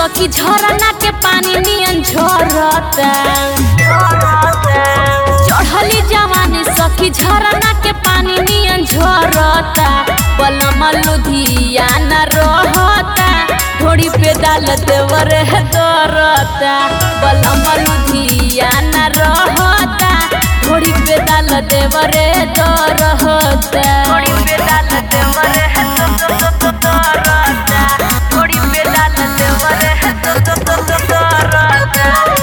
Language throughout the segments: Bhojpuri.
सखी झरना के पानी नियन झरता चढ़ली जवानी सखी झरना के पानी नियन झरता बलम लुधियाना रहता थोड़ी पे डाल देवर है दरता बलम लुधियाना रहता थोड़ी पे डाल देवर है दरता थोड़ी पे डाल देवर है दरता थोड़ी पे डाल देवर है दरता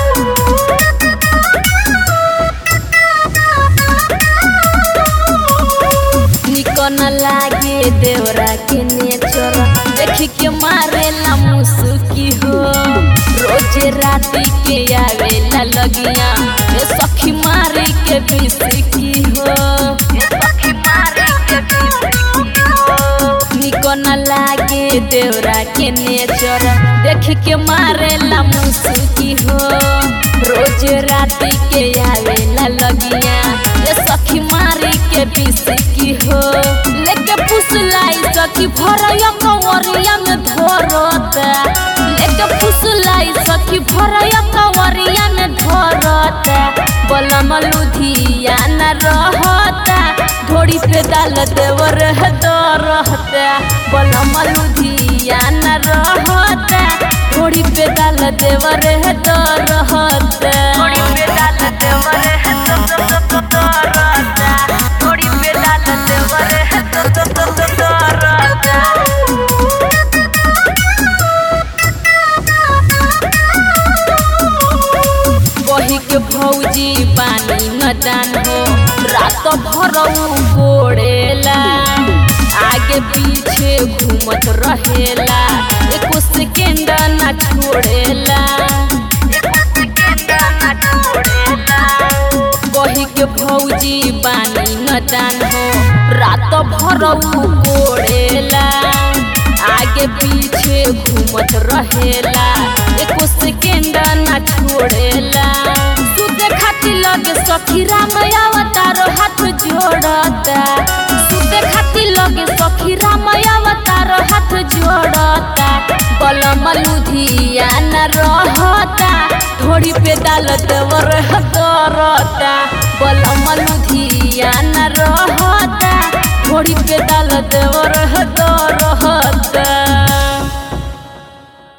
निकन लागे देवरा के नेचर देख के मारेला मुसुकी हो रोजे राती के आवेला लगिया ए सखी मारे के बिसकी हो ए सखी मारे के बिसकी हो निकन लागे देवरा के नेचर देख के मारेला मुसुकी हो रोज राती के आवेला लगिया ए सखी मारी के बिसकी हो लेके पुसलाई सखी भरया कंवरिया में धरता लेके पुसलाई सखी भरया कंवरिया में धरता बलम लुधियाना रहता घोड़ी पे डाल देवर है दरहता बलम लुधियाना रहता घोड़ी पे डाल देवर है दरहता घोड़ी पे डाल देवर है दरहता घोड़ी पे डाल देवर है दरहता बही के भौजी पानी न दान हो रात भर गोड़ेला आगे पीछे घूमत रहेला एको सेकेंड ना छोड़ेला बही के भौजी पानी न दान हो रात भर गोड़ेला आगे पीछे घूमत रहेला एको सेकेंड ना छोड़ेला सुते खातिर लगे सखी राम अवतार हाथ जोड़ता सुते खातिर लगे सखी राम अवतार हाथ जोड़ता बलम लुधियाना रहता थोड़ी पे डाल देवर दरता बलम लुधियाना रहता थोड़ी पे डाल देवर दरता